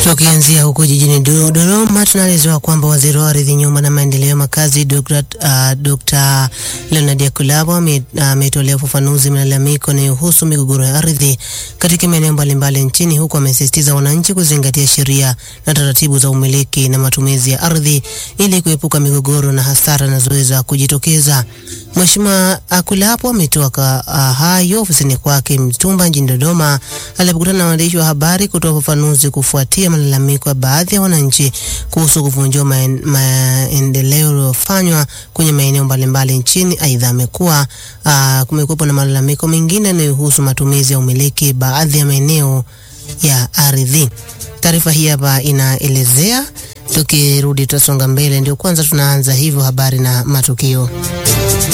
Tukianzia huko jijini Dodoma, tunaelezewa kwamba waziri wa ardhi, nyumba na maendeleo ya makazi Dr. uh, Dr. Leonard Yakulabo ametolea uh, ufafanuzi malalamiko yanayohusu migogoro ya ardhi katika maeneo mbalimbali nchini, huku amesisitiza wananchi kuzingatia sheria na taratibu za umiliki na matumizi ya ardhi ili kuepuka migogoro na hasara zinazoweza kujitokeza. Mheshimiwa Akulapo ametoa uh, hayo ofisini kwake Mtumba jijini Dodoma alipokutana na waandishi wa habari kutoa ufafanuzi kufuatia malalamiko ya baadhi ya wananchi kuhusu kuvunjiwa maendeleo yaliyofanywa kwenye maeneo mbalimbali nchini. Aidha, amekuwa uh, kumekuwepo na malalamiko mengine yanayohusu matumizi ya umiliki baadhi ya maeneo ya ardhi. Taarifa hii hapa inaelezea. Tukirudi tutasonga mbele, ndio kwanza tunaanza hivyo habari na matukio